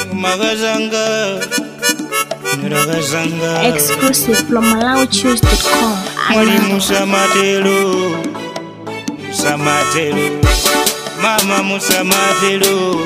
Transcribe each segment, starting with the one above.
magazanga ragazanga Exclusive from MalawiChoose.com. mwalimu samatero samatero mama musamatero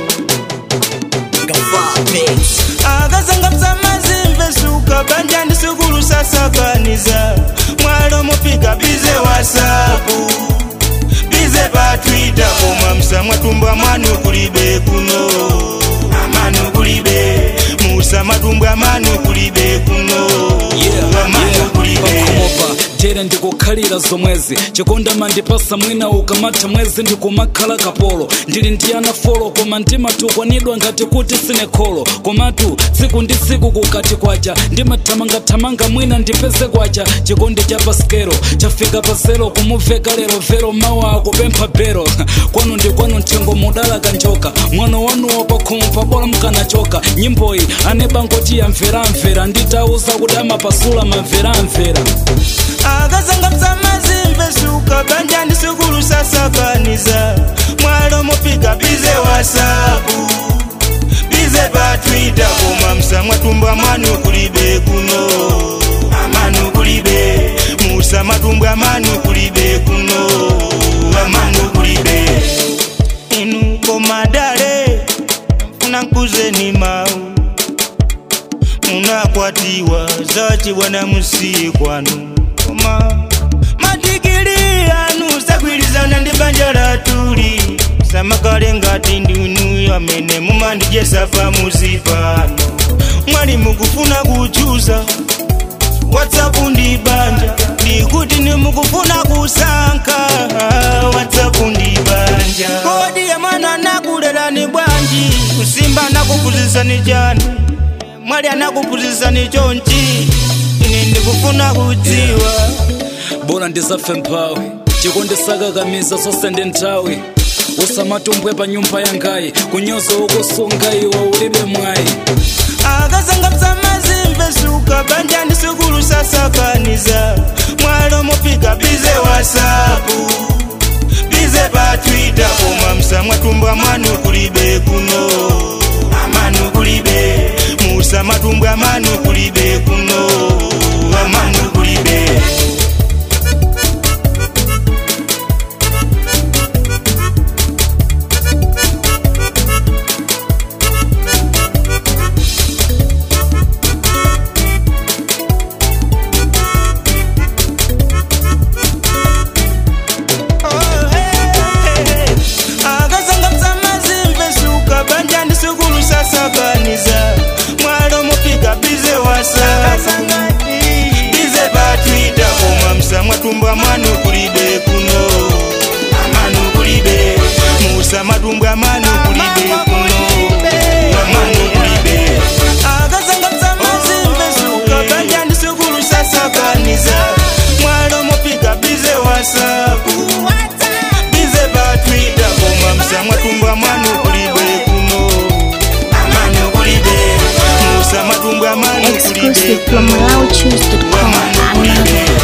akazanga msamazimve suka banjani sukulu sasakaniza mwalo mupika bize wasapu bize patwita koma msamwa tumbwa mwanu kulibe kuno amanu kulibe musa matumbwa manu kulibe kuno amanu kulibe pakhomova jere ndikukhalira zomwezi chikonda mandipasa mwina ukamata mwezi ndikumakhala kapolo ndili ndi ana folo koma ndimatukwanidwa ngati kuti sine kholo komatu tsiku ndi tsiku kukati kwacha ndimathamangathamanga mwina ndipeze kwacha chikondi cha paskero chafika paselo kumuveka lero vero mawa akupempha bero kwanu ndi kwanu mthengo mudala kanjoka mwana wanuwo pakhomo pabola mkanachoka nyimboyi anebangoti yamveramvera nditauza kuti amapasula mamveramvera akazanga msamazimve suka banjani sukulu sasakaniza mwalo mupika bize wasapu bize patwita koma msamwa tumbwa mwanu kulibe kuno amanu kulibe musa matumbwa manu kulibe kuno amanu kulibe inu komadale mfuna nkuzeni mau munakwatiwa zachiwana musiye kwanu koma madigiri anu sagwirizana ndi banja latuli samakale ngati ndinu amene mumandijesafa muzipano mwali mukufuna kuchuza whatsapp ndi banja ndikuti nimukufuna kusankha whatsapp ndi banja kodi ya mwana anakulerani bwanji kusimba anakuphunzitsani chani mwali anakuphunzitsani chonchi ine ndikufuna kudziwa bola ndisafe mphawi chikondisakakamiza sosende nthawi usamatumbwe pa nyumba yangayi kunyoza ukusunga iwe ulibe mwayi akazanga msamazimve suka banjani sukulu sasakaniza mwalo mupika bize wasapu bize patwita koma msamwa tumbwa mwanu kulibe kuno amanu kulibe musa matumbwa manu kulibe kuno amanu kulibe akazanga msamazimve suka banjani sukulu sasakaniza mwalo mupika bize wasa bize patwita koma msamwa tumbwa mwanu kulibe kuno amanu kulibe musa matumbwa manu kulibe kuno amanu kulibe akazanga msamazimve suka banjani sukulu sasakaniza mwalo mupika bize wasapu bize patwita koma msamwa tumbwa mwanu kulibe kuno amanu kulibe musa matumbwa manu kulibe Exclusive from kuno MalawiChoose.com. amanu kulibe